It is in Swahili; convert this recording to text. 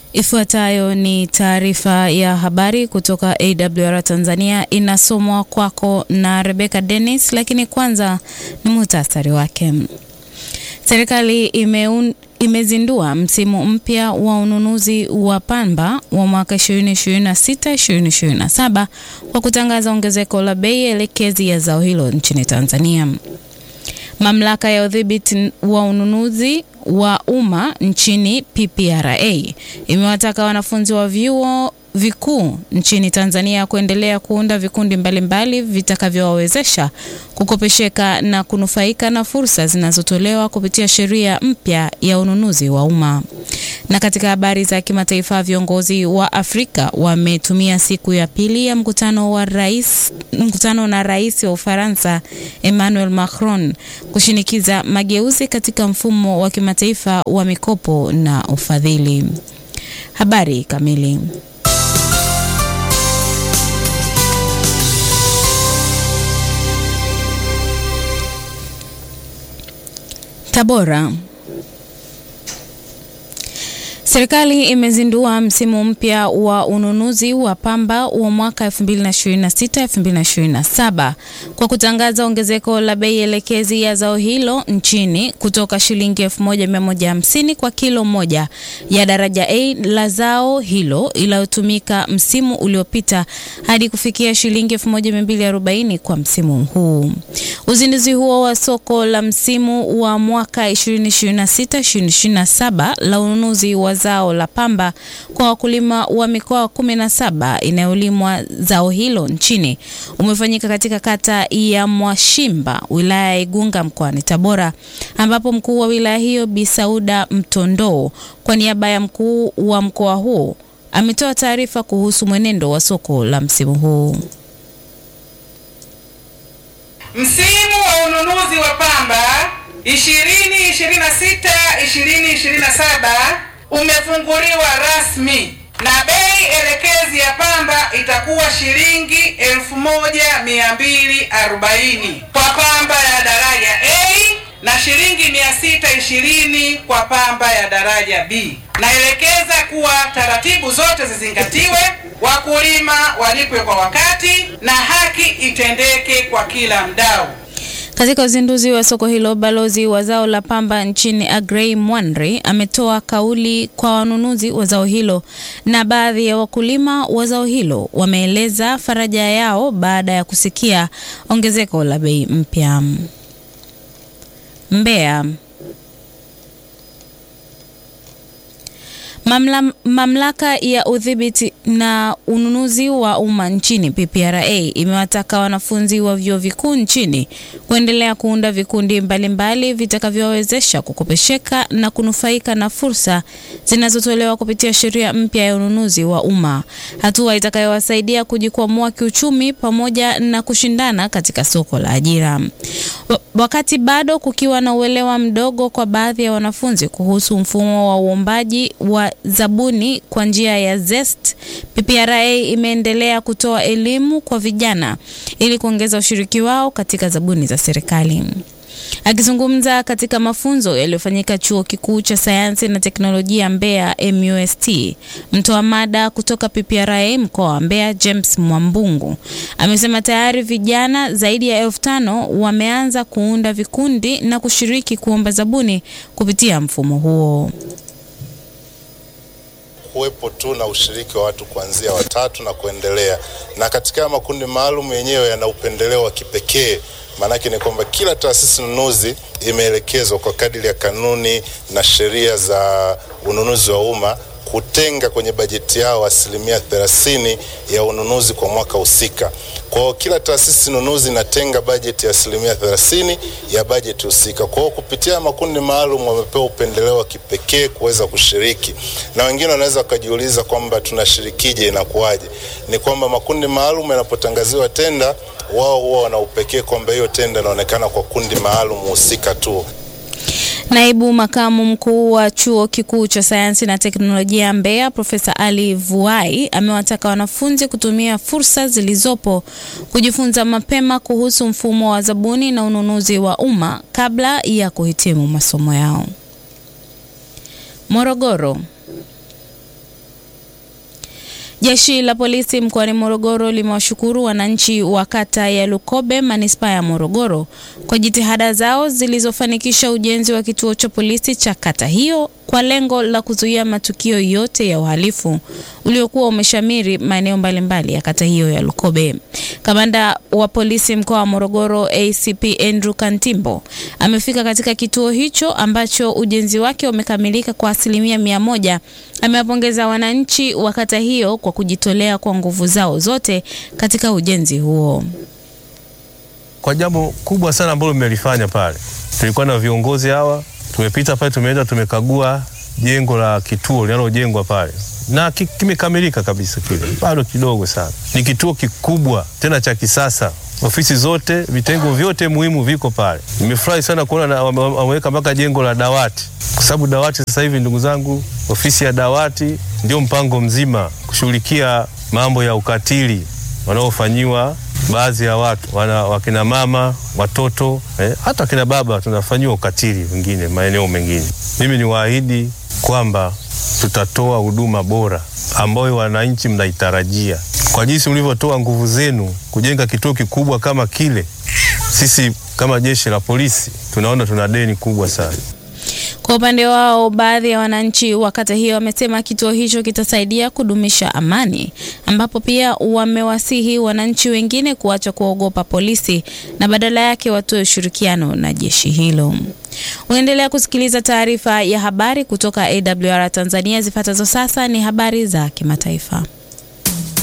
Ifuatayo ni taarifa ya habari kutoka AWR Tanzania, inasomwa kwako na Rebecca Dennis, lakini kwanza ni muhtasari wake. Serikali imeun, imezindua msimu mpya wa ununuzi wa pamba wa mwaka 2026-2027 kwa kutangaza ongezeko la bei elekezi ya zao hilo nchini Tanzania. Mamlaka ya udhibiti wa ununuzi wa umma nchini PPRA imewataka wanafunzi wa vyuo vikuu nchini Tanzania kuendelea kuunda vikundi mbalimbali vitakavyowawezesha kukopesheka na kunufaika na fursa zinazotolewa kupitia sheria mpya ya ununuzi wa umma. Na katika habari za kimataifa, viongozi wa Afrika wametumia siku ya pili ya mkutano wa rais, mkutano na rais wa Ufaransa Emmanuel Macron kushinikiza mageuzi katika mfumo wa kimataifa wa mikopo na ufadhili. Habari kamili. Tabora. Serikali imezindua msimu mpya wa ununuzi wa pamba wa mwaka 2026-2027 kwa kutangaza ongezeko la bei elekezi ya zao hilo nchini kutoka shilingi 1150 kwa kilo moja ya daraja A la zao hilo iliyotumika msimu uliopita hadi kufikia shilingi 1240 kwa msimu huu. Uzinduzi huo wa soko la msimu wa mwaka 2026-2027 la ununuzi wa zao la pamba kwa wakulima wa mikoa 17 inayolimwa zao hilo nchini umefanyika katika kata ya Mwashimba wilaya ya Igunga mkoani Tabora, ambapo mkuu wa wilaya hiyo Bi Sauda Mtondoo kwa niaba ya mkuu wa mkoa huo ametoa taarifa kuhusu mwenendo wa soko la msimu huu. Msimu wa ununuzi wa pamba 2026 2027 umefunguliwa rasmi na bei elekezi ya pamba itakuwa shilingi 1240 kwa pamba ya daraja A na shilingi 620 kwa pamba ya daraja B. Naelekeza kuwa taratibu zote zizingatiwe, wakulima walipwe kwa wakati na haki itendeke kwa kila mdau. Katika uzinduzi wa soko hilo, balozi wa zao la pamba nchini Agrey Mwanri ametoa kauli kwa wanunuzi wa zao hilo, na baadhi ya wakulima wa zao hilo wameeleza faraja yao baada ya kusikia ongezeko la bei mpya. Mbeya. Mamla, mamlaka ya udhibiti na ununuzi wa umma nchini PPRA imewataka wanafunzi wa vyuo vikuu nchini kuendelea kuunda vikundi mbalimbali vitakavyowawezesha kukopesheka na kunufaika na fursa zinazotolewa kupitia sheria mpya ya ununuzi wa umma, hatua itakayowasaidia kujikwamua kiuchumi pamoja na kushindana katika soko la ajira. Wakati bado kukiwa na uelewa mdogo kwa baadhi ya wanafunzi kuhusu mfumo wa uombaji wa zabuni kwa njia ya ZEST, PPRA imeendelea kutoa elimu kwa vijana ili kuongeza ushiriki wao katika zabuni za serikali. Akizungumza katika mafunzo yaliyofanyika Chuo Kikuu cha Sayansi na Teknolojia Mbeya MUST, mtoa mada kutoka PPRA mkoa wa Mbeya James Mwambungu amesema tayari vijana zaidi ya elfu tano wameanza kuunda vikundi na kushiriki kuomba zabuni kupitia mfumo huo. Kuwepo tu na ushiriki wa watu kuanzia watatu na kuendelea, na katika makundi maalum yenyewe yana upendeleo wa kipekee. Maanake ni kwamba kila taasisi nunuzi imeelekezwa kwa kadiri ya kanuni na sheria za ununuzi wa umma kutenga kwenye bajeti yao asilimia thelathini ya ununuzi kwa mwaka husika. Kwa hiyo kila taasisi nunuzi inatenga bajeti ya asilimia thelathini ya bajeti husika. Kwa hiyo kupitia makundi maalum wamepewa upendeleo wa kipekee kuweza kushiriki, na wengine wanaweza wakajiuliza kwamba tunashirikije, inakuwaje? Ni kwamba makundi maalum yanapotangaziwa tenda, wao huwa wana upekee kwamba hiyo tenda inaonekana kwa kundi maalum husika tu. Naibu makamu mkuu wa chuo kikuu cha sayansi na teknolojia Mbeya, Profesa Ali Vuai amewataka wanafunzi kutumia fursa zilizopo kujifunza mapema kuhusu mfumo wa zabuni na ununuzi wa umma kabla ya kuhitimu masomo yao. Morogoro. Jeshi la polisi mkoani Morogoro limewashukuru wananchi wa kata ya Lukobe manispaa ya Morogoro kwa jitihada zao zilizofanikisha ujenzi wa kituo cha polisi cha kata hiyo kwa lengo la kuzuia matukio yote ya uhalifu uliokuwa umeshamiri maeneo mbalimbali ya kata hiyo ya Lukobe. Kamanda wa polisi mkoa wa Morogoro ACP Andrew Kantimbo amefika katika kituo hicho ambacho ujenzi wake umekamilika kwa asilimia mia moja. Amewapongeza wananchi wa kata hiyo kwa kujitolea kwa nguvu zao zote katika ujenzi huo. Kwa jambo kubwa sana ambalo mmelifanya pale, tulikuwa na viongozi hawa, tumepita pale, tumeenda tumekagua jengo la kituo linalojengwa pale na kimekamilika kabisa. Kile bado kidogo sana, ni kituo kikubwa tena cha kisasa ofisi zote vitengo vyote muhimu viko pale. Nimefurahi sana kuona wameweka mpaka jengo la dawati, kwa sababu dawati sasa hivi, ndugu zangu, ofisi ya dawati ndio mpango mzima kushughulikia mambo ya ukatili wanaofanyiwa baadhi ya watu wana, wakina mama watoto eh, hata wakina baba tunafanyiwa ukatili wengine maeneo mengine. Mimi ni waahidi kwamba tutatoa huduma bora ambayo wananchi mnaitarajia. Kwa jinsi mlivyotoa nguvu zenu kujenga kituo kikubwa kama kile, sisi kama jeshi la polisi tunaona tuna deni kubwa sana. Kwa upande wao, baadhi ya wananchi wa kata hiyo wamesema kituo hicho kitasaidia kudumisha amani, ambapo pia wamewasihi wananchi wengine kuacha kuogopa polisi na badala yake watoe ushirikiano na jeshi hilo. Unaendelea kusikiliza taarifa ya habari kutoka AWR Tanzania. Zifuatazo sasa ni habari za kimataifa.